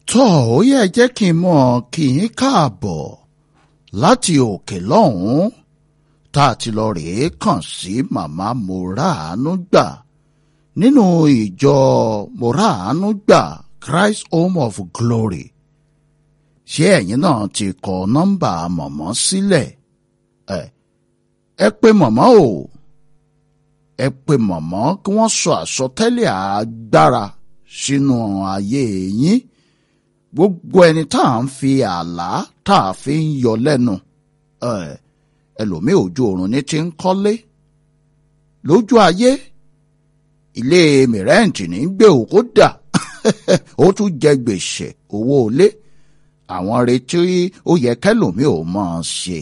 tọ́ ó yẹ jẹ́ kí n mọ̀ kí yín káàbọ̀ láti òkè lọ́hùn-ún tá a ti lọ rèé kàn sí màmá moraanu gbà nínú ìjọ moraanu gbà Christ Home of Glory ṣé ẹ̀yin náà ti kọ nọ́mbà mọ̀mọ́ sílẹ̀ ẹ ẹ pé mọ̀mọ́ o ẹ pé mọ̀mọ́ kí wọ́n sọ àsọtẹ́lẹ̀ agbára sínú ayé yín gbogbo ẹni tá à ń fi àlá tá a fi ń yọ lẹ́nu ẹlòmíì ojú oorun ní ti ń kọ́lé lójú ayé ilé mìrẹ́ǹtì ní gbé òkú dà ó tún jẹ gbèsè owó ilé àwọn retí ó yẹ kẹlòmíì ò mọ̀ ọ́n ṣe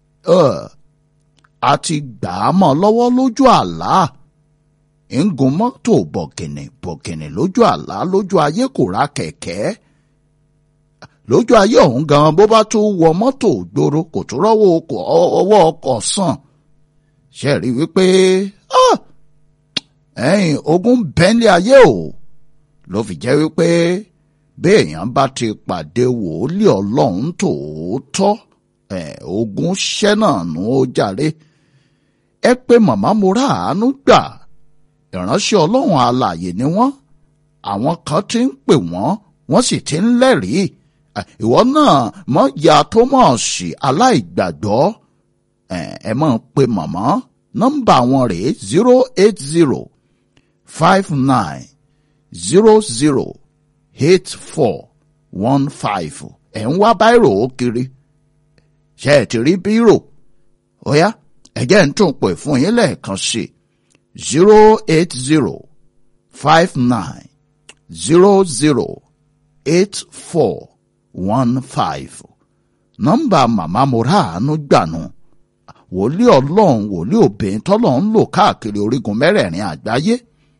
a ti gbà á mọ́ lọ́wọ́ lójú àlá ń gun mọ́tò bọ̀gìnì bọ̀gìnì lójú àlá lójú ayé kò ra kẹ̀kẹ́ lójú ayé ọ̀hún gan bó bá tún wọ mọ́tò gbòòrò kò tún rọ́wọ́ ọwọ́ ọkọ̀ sàn ṣe rí wípé ẹ̀yìn ogun bẹ́ńlẹ̀ ayé o ló fi jẹ́ wípé béèyàn bá ti pàdé wòlíì ọlọ́run tòótọ́ ogun ṣẹ́ náà nù ó jàre ẹ pé màmá mo rà àánú gbà ìránṣẹ́ ọlọ́run alààyè ni wọ́n àwọn kan ti ń pè wọ́n wọ́n sì ti ń lẹ́rìí ìwọ náà mọ ya Thomas aláìgbàgbọ́ ẹ mọ̀ pé màmá nọ́mbà wọn rèé zero eight zero five nine zero zero eight four one five ẹ̀ ń wá báírò ó kiri ṣe ẹ̀ ti rí bírò ó yá ẹ̀jẹ̀ ń tún pè fún yín lẹ́ẹ̀kan sí zero eight zero five nine zero zero eight four one five nọ́mbà màmá moraanu gbànú wòlíì ọlọ́run wòlíì obìnrin tọ́lọ́run lò káàkiri orígun mẹ́rẹ̀ẹ̀rin àgbáyé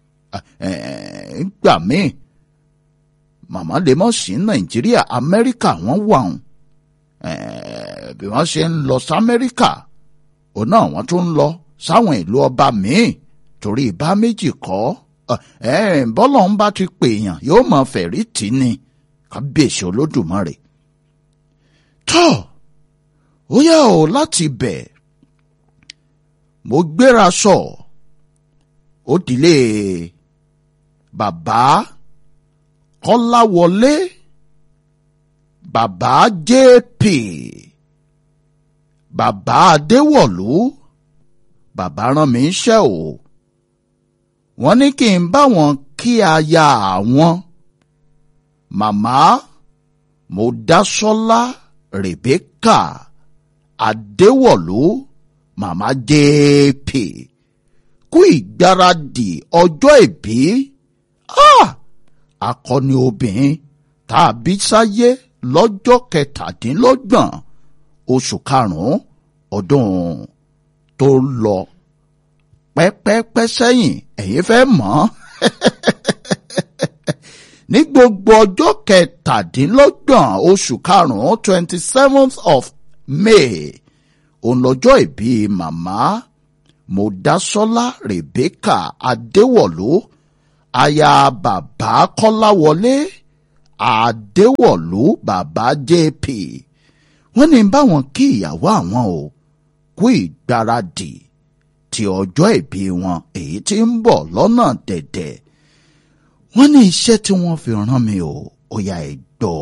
gbà míì màmá lè mọ̀ sí nàìjíríà amẹ́ríkà wọ́n wà ń bí wọ́n ṣe ń lọ sí amẹ́ríkà òun náà wọ́n tún ń lọ sáwọn ìlú ọba míì torí ìbá méjì kọ́ bọ́lọ̀ ń bá ti pèèyàn yóò mọ fẹ̀rí tì ní kábíyèsí olódùmarè tọ́ ó yá o láti bẹ̀ mo gbéra sọ ó dìlé bàbá kọ́láwọlé bàbá jp bàbá adéwọ̀lú bàbá rán mi iṣẹ́ o wọ́n ní kí n bá wọn kí aya àwọn màmá mọ́dásọ́lá rèbékà adéwọ̀lú màmá jp kú ìgbáradì ọjọ́ ìbí akọni obìnrin tá a bí sáyé lọ́jọ́ kẹtàdínlọ́gbọ̀n oṣù karùn-ún ọdún tó lọ pẹ́pẹ́pẹ́ sẹ́yìn ẹ̀yin fẹ́ mọ̀ ní gbogbo ọjọ́ kẹtàdínlọ́gbọ̀n oṣù karùn-ún twenty seventh of May òun lọ́jọ́ ìbí màmá Mọ́dásọ́lá Rebecca Adéwọ̀lú aya bàbá Kọ́láwọlé Adéwọ̀lú bàbá JP wọ́n ní báwọn kí ìyàwó àwọn o kú ìgbáradì ti ọjọ́ ìbí wọn èyí tí ń bọ̀ lọ́nà dẹ̀dẹ̀ wọ́n ní iṣẹ́ tí wọ́n fi rán mi o ó yá ẹ gbọ́.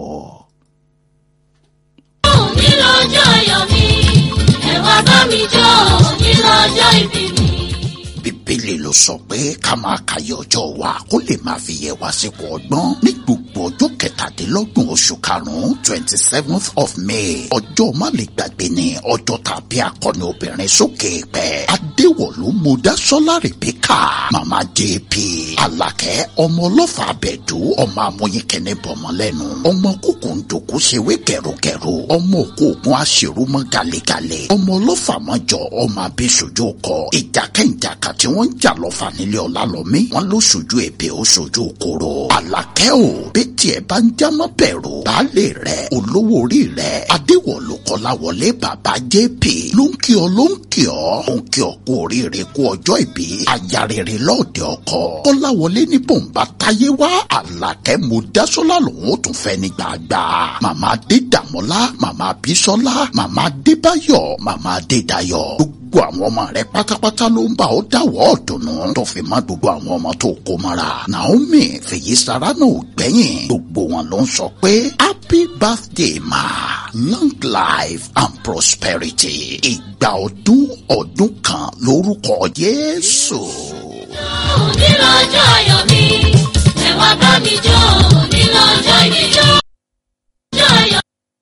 ní lọ́jọ́ ayọ̀ mi ẹ wá bá mi jó ní lọ́jọ́ ìbí mi. bíbélì ló sọ pé ká máa kàyé ọjọ́ wa kó lè máa fi yẹ wá sípò ọgbọ́n ní gbogbo ọjọ́ kẹtàdínlọ́gbọ̀n oṣù karùn-ún twenty seventh of May ọjọ́ má lè gbàgbé ni ọjọ́ tàbí akọni obìnrin sókè pẹ́ adéwọ̀lú mọ́dásọ́lá rèbíkà màmá jp alakẹ́ ọmọ ọlọ́fà abẹ́dú ọmọ amóyinkẹ́ni bọ̀mọ́lẹ́nu ọmọ kókò ń dòkú ṣèwé gẹ̀rọgẹ̀rọ ọmọ òkú ògùn aṣèrúmọ́ galegale ọmọ ọlọ́fà mọ́jọ ọmọ abẹ́sọjọ́ kọ ìjà kẹ́ńjà tí wọ́n ń jà lọ́fà nílé ọ̀la lọ́mí wọ́n ló ṣojú èbè ó ṣojú koro àlàkẹ́ ò bí tiẹ̀ bá ń jámọ́ bẹ̀rù baálé rẹ̀ olówó orí rẹ̀ adéwọ̀lú kọ́láwọlé bàbá jp ló ń kí ọ ló ń kí ọ ó ń kí ọ kú oríire kú ọjọ́ ìbí aya rere lọ́ọ̀dẹ ọkọ kọ́láwọlé ní bòǹbà táyé wá àlàkẹ́ mo dásọ́lá lòun ó tún fẹ́ ní gbàgbà màmá adédàmọ́lá màmá bísọ́lá màmá adébáyọ̀ màmá adédayọ̀ gbogbo àwọn ọmọ rẹ pátápátá ló ń bá ọ dáwọ́ ọ̀dùnnú tó fi má gbogbo àwọn ọmọ tó kó mọ́ra naomi fèyísàrà náà ò gbẹ́yìn gbogbo wọn ló ń sọ pé happy birthday ma long life and prosperity ìgbà ọdún ọdún kan lórúkọ jésù. òní lọ́jọ́ ayọ̀ mi ẹ wá bá mi jó òní lọ́jọ́ ìjọ. ọjọ́ ayọ̀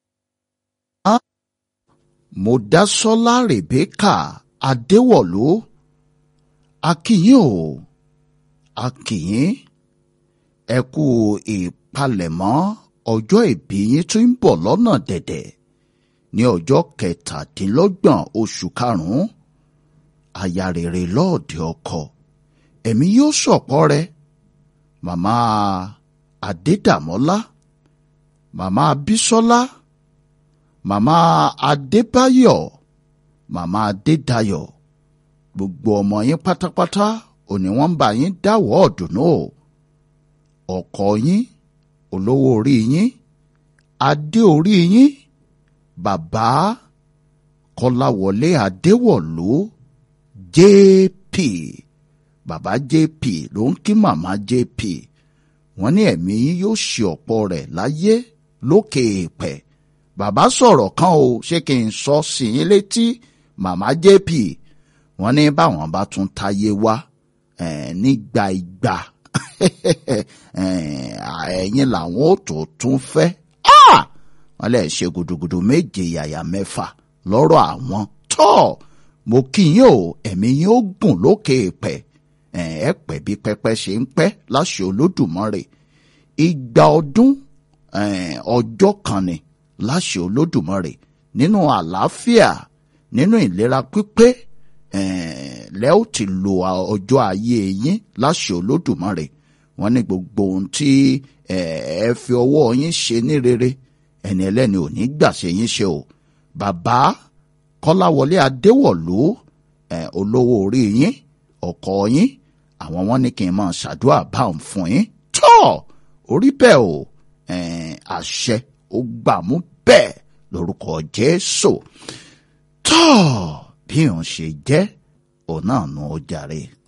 mọ̀dásọ́lá rèbékà adéwọ̀lú akínyìn o akínyìn ẹ kú ìpalẹ̀mọ́ ọjọ́ ìbí yín tún ń bọ̀ lọ́nà dẹ̀dẹ̀ ní ọjọ́ kẹtàdínlọ́gbọ̀n oṣù karùn-ún aya rere lọ́ọ̀dẹ ọkọ ẹ̀mí yóò ṣọ̀pọ̀ rẹ màmá adédàmọ́lá màmá bísọ́lá màmá adébáyọ̀ màmá adédayọ̀ gbogbo ọmọ yín pátápátá òní wọ́n ń bá yín dáwọ́ ọ̀dùnnú o ọkọ yín olówó orí yín adé orí yín bàbá kọláwọlé adéwọ̀lú jp bàbá jp ló ń kí màmá jp wọ́n ní ẹ̀mí yín yóò ṣe ọ̀pọ̀ rẹ̀ láyé lókè èèpẹ̀ bàbá sọ̀rọ̀ kan o ṣé kí n sọ sí yín létí màmá jp wọ́n ní báwọn bá tún táyé wá nígbà ìgbà ẹ̀yin làwọn ò tó tún fẹ́ wọ́n lè ṣe gudugudu méje yàyà mẹ́fà lọ́rọ̀ àwọn tọ́ mo kí yín o ẹ̀mí yín ó gùn lókè pẹ̀ ẹ pẹ́ bí pẹ́pẹ́ ṣe ń pẹ́ láṣẹ olódùmarè ìgbà ọdún ọjọ́ kan ni láṣẹ olódùmarè nínú àlàáfíà nínú ìlera pípé lẹ́ ó ti lo ọjọ́ ayé yín láṣẹ olódùmarè wọ́n ní gbogbo ohun tí ẹ fi ọwọ́ yín ṣe ní rere ẹni ẹlẹ́ni ò ní gbàṣẹ yín ṣe o bàbá kọ́láwọlé adéwọ̀lú olówó orí yín ọkọ yín àwọn wọn ní kí n máa ṣàdúrà báwọn fún yín tọ́ orí bẹ́ẹ̀ o àṣẹ ó gbàmú bẹ́ẹ̀ lórúkọ jésù tọ́ bí òun ṣe jẹ́ òun náà nu ó jàre.